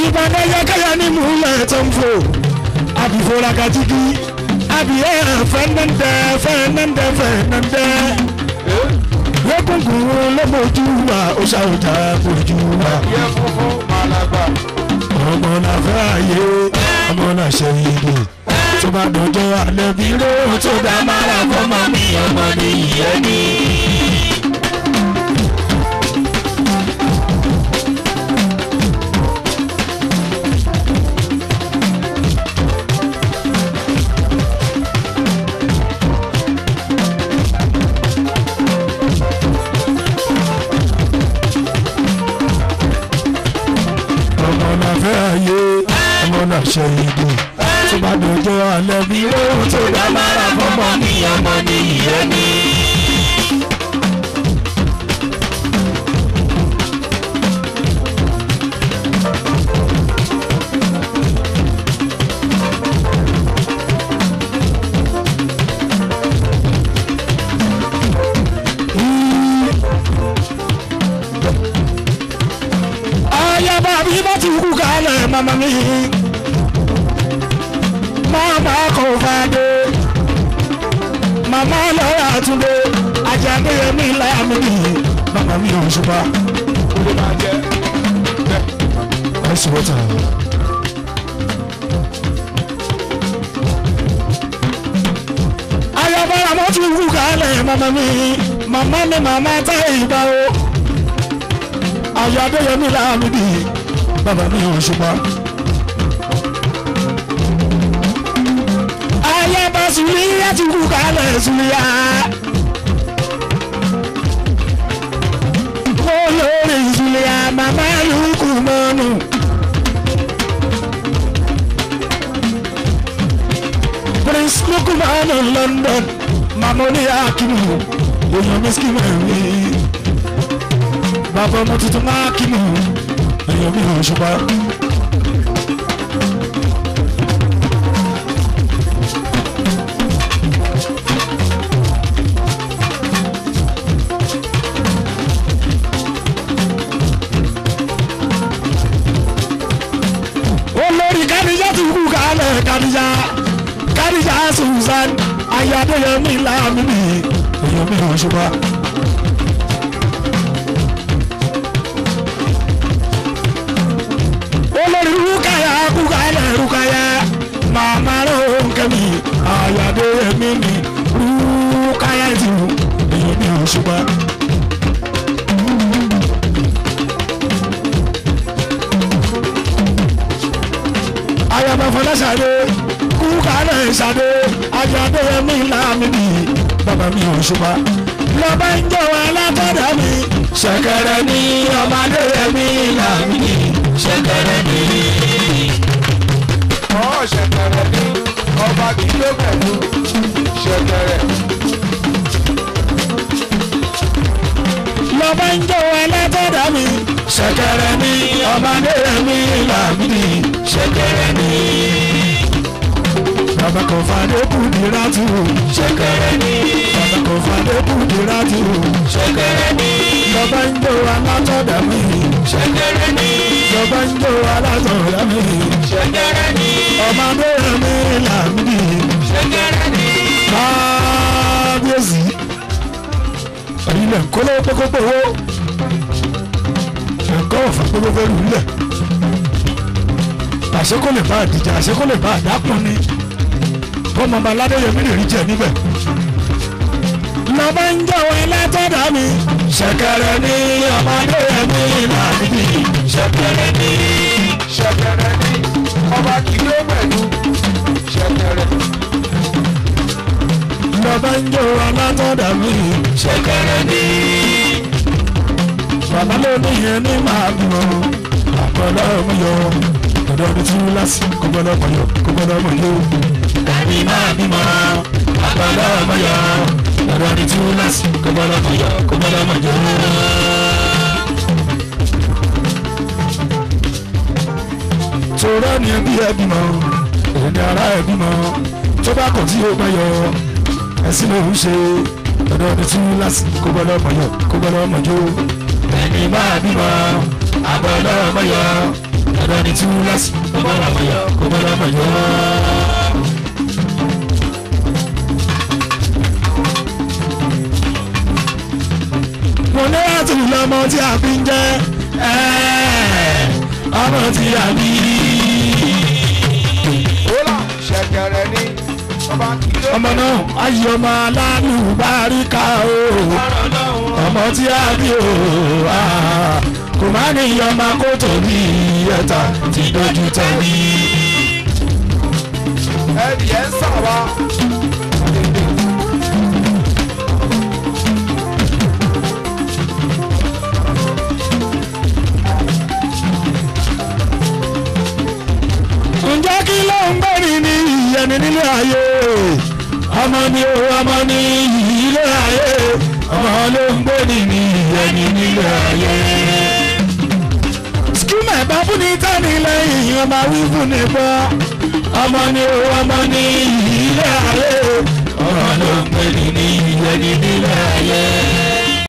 ìbàdàn yẹkẹyẹ ní múlẹ̀ tó ń fò àbífọ́ra kàjíkì àbíyẹ fẹ́nẹ́ndẹ́ fẹ́nẹ́ndẹ́ fẹ́nẹ́ndẹ́ lókùnkùn lọ́mọdú wa ó ṣàwùjá kojú wa yẹ funfun màlágbà. ọmọ náà fẹ́ àyè ọmọ náà ṣe ìdè tó bá dọjọ́ alẹ́ bí ló tó dá mára fọmọ mi ọmọ ní ìyẹn ní. ọmọ náà fẹ́ àyè ọmọ náà ṣe ìdè tó bá dọjọ́ alẹ́ bí ló tó dá mára fọmọ mi ọmọ ní ìyẹn ní. ayaba bí bá ti kú kalẹ̀ mama mi mama kò fàdé mama lọ́ra àtúndé ajáde mi láàmì mama mi ò ṣùpá kó ló máa jẹ. ice water. ayaba àmọ́ ti kú kalẹ̀ mama mi mama mi mama tá ìgbà o ayọ̀ adéyẹmí láàmì bí bàbá mi ò ṣùgbọ́n. ayaba sùlíyà ti kú kalẹ̀ sùlíyà. olórí sùlíyà màmá lùkù mọ́nù. prince lukumanu london mamoni akimu èèyàn miski mẹ́rin bàbá ọmọ tuntun máa kí mi èèyàn mi hàn ṣùgbọ́n. olórí kadija ti kú kálẹ̀ kadija kadija susan ayadeyemi lamini èèyàn mi hàn ṣùgbọ́n. olórí rúkàyà kúkàlẹ̀ rúkàyà màmá lóńkẹ́mi àyàdé ẹ̀mí mi rúkàyà ti wù èyí ni ò ṣùgbọ́n. ayaba fọláṣadé kúkàlẹ̀ ṣadé àyàdé ẹ̀mí làmì mi bàbá mi ò ṣùgbọ́n. lọ́ba ń jọ wa látọ̀dọ̀ mi ṣẹ̀kẹ̀rẹ̀ ní ọmọdé ẹ̀mí làmì mi ṣẹ̀kẹ̀rẹ̀ ní. ọ̀ ṣẹ̀kẹ̀rẹ̀ ní ọba kí ló pẹ̀lú ṣẹ̀kẹ̀rẹ̀. lọ́ba ń jó ẹlẹ́tọ̀dá mi. ṣẹ̀kẹ̀rẹ̀ ní ọmọdé mi làmìdí ṣẹ̀kẹ̀rẹ̀ ní. bàbá kan fàdé kùdìrà tù. ṣẹ̀kẹ̀rẹ̀ ní. bàbá kan fàdé kùdìrà tù. ṣẹ̀kẹ̀rẹ̀ ní. lọ́ba ń jó alátọ̀dá mi. ṣẹ̀kẹ̀rẹ̀ ní. lọ́ba ń jó alátọ̀dá mi. ṣẹ̀kẹ̀rẹ̀ ní. ọmọdé mi làmìdí. ṣẹ̀kẹ̀rẹ̀ ní. kábíyèsí ilẹ̀ nkóló kókókówó ẹ̀kọ́ ọ̀fà kókókó lulẹ̀ àṣekó lè bá àdìjà àṣekó lè bá àdákùn ni bọ́mọ ọba aládéyẹmí lè rí jẹ níbẹ̀. lọ́ba ń jọ̀wọ́ ẹlẹ́tọ̀dá mi ṣẹ̀kẹ̀rẹ̀ ní ọmọdé mi làbíbí ṣẹ̀kẹ̀rẹ̀ ní. ṣẹ̀kẹ̀rẹ̀ ní ọba kí ló pẹ̀lú ṣẹ̀kẹ̀rẹ̀. lọ́ba ń jọ̀wọ́ ẹlẹ́tọ̀dá mi ṣẹ̀kẹ̀rẹ̀ ní. bàbá ló ní yẹn ní màá gbọ́ àpọ̀lọ́ mi yọ ọ̀dọ́ ni tí wọ́n lásì kó gbọ́dọ̀ mọ̀ yọ kó gbọ́dọ̀ mọ̀ yọ. Dàbí máa bímọ àpọ̀lọ́ mi yọ ọ̀dọ́ ni tí wọ́n lásì kó gbọ́dọ̀ mọ̀ yọ kó gbọ́dọ̀ mọ̀ yọ. Tòrọ́ ni ẹbí ẹ bímọ èdè ara ẹ bímọ tó bá kọ̀ tí ó bá yọ ẹ̀sìn ló ń ṣe ọ̀dọ́ ni tí wọ́n lásì kó gbọ́dọ̀ mọ̀ yọ kó gbọ́dọ̀ mọ̀ yọ. Ẹni máa bímọ àpọ̀lọ́ mi yọ dandan ni túláàsì kó bá lọ́mọ yọ kó bá lọ́mọ yọ. mo ní àtúntò lọmọ tí a fi ń jẹ ọmọ tí a bí. Wọ́lá ṣẹ̀kẹ̀rẹ̀ ní ọba kí ló ọmọ náà ayé ọmọ aláàánú báríkà o ọmọ tí a bí o ah, kò má ní ọmọ kó tóbi ẹ̀ta ti dojú tẹ̀lé. ẹ̀rì ẹ̀ ń sà wá. ǹjẹ́ kí ló ń gbẹ́ni ní ìyẹnì nílé ayé ọmọ ni o ọmọ ni ilé ayé ọmọ ló ń gbẹ́ni ní ìyẹnì nílé ayé. skimẹ̀ bá fún ní tẹ́ni lẹ́yìn ọmọ wí fún ní gbọ́ ọmọ ni o ọmọ ni ilé ayé ọmọ ló ń gbẹ́ni ní ìyẹnì nílé ayé.